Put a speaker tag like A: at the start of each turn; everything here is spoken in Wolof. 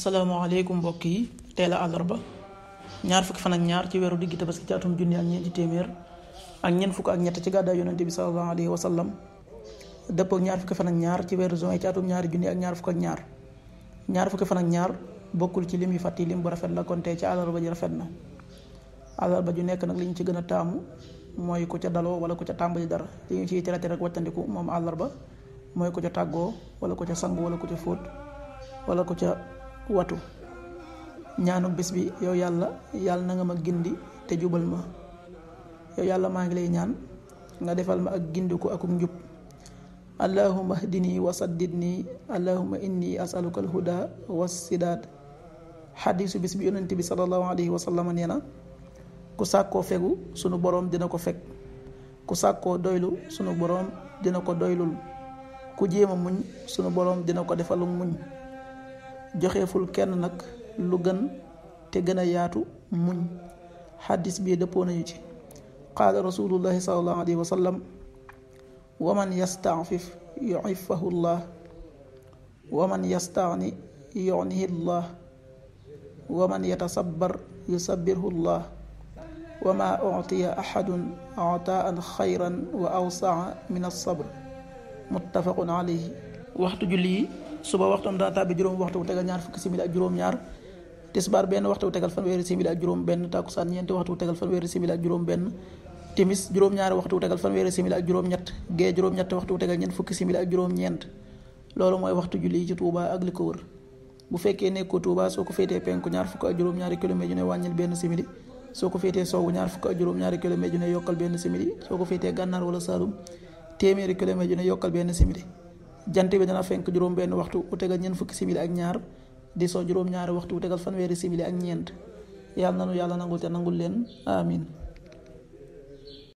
A: asalaamaaleykum mbokk yi teel a àllarba ñaar fukki fan ak ñaar ci weeru diggi tabaski ci atum junni ak ñeenti téeméer ak ñeent fukk ak ñett ci gàddaay yonente bi sallallahu alayhi wa sallam dëppoo ak ñaar fukki fan ak ñaar ci weeru juin ci atum ñaari junni ak ñaar fukk ak ñaar ñaar fukki fan ak ñaar bokkul ci lim yu fàtti lim bu rafet la kon tey ci àllarba ji rafet na àllarba ju nekk nag li ñu ci gën a taamu mooy ku ca daloo wala ku ca tàmbali dara li ñu ciy tere rek wàccandiku moom àllarba mooy ku ca tàggoo wala ku ca sangu wala ku ca fóot wala ku ca watu ñaanu bis bi yow yàlla yàlla na nga ma gindi te jubal ma yow yàlla maa ngi lay ñaan nga defal ma ak gindiku akuk njub allahuma hdini wa saddidni allahuma inni asaluka alhuda wassidaat xadiisu bis bi yonent bi sallallahu alayhi wa sallam nee na ku sàkkoo fegu sunu boroom dina ko fekk ku sàkkoo doylu sunu boroom dina ko doylul ku jéema muñ sunu boroom dina ko defalu muñ joxeeful kenn nag lu gën te gën a yaatu muñ xaddis bii dëppoo nañu ci qaala rasulullahi salallahu alayhi wa sallam wa man yastaafif yuifahu llah wa man yastaani yunihi llah wa man yatasabbar yusabbirhu llah wa ma utiya axadun ataan xayran wa awsaa min alsabr muttafaqun alayhi waxtu julli yi suba waxtoom dana tàbbi juróom waxtu bu tegal ñaar fukki simili ak juróom-ñaar tisbaar benn waxtu bu tegal fanweeri simili ak juróom benn takkusaan ñeenti waxtu bu tegal fanweeri simili ak juróom benn timis juróom-ñaari waxtu bu tegal fanweeri simili ak juróom-ñett gee juróom-ñett waxtu bu tegal ñeent fukki simili ak juróom-ñeent loolu mooy waxtu julli yi ci Touba ak li ko wër bu fekkee nekkoo Touba soo ko féetee penku ñaar fukk ak juróom-ñaari kilomètre yu ne wàññil benn simili soo ko féetee sowwu ñaar fukk ak juróom-ñaari kilomètre yu ne yokkal benn simili soo ko féetee gànnaar wala Saalum téeméeri kilomètre yu ne yokkal benn simili jant bi dana fenk juróom benn waxtu bu tegal ñeent fukki simili ak ñaar di soo juróom ñaari waxtu bu tegal fanweeri simili ak ñeent yàlla nanu yàlla nangul te nangul leen amin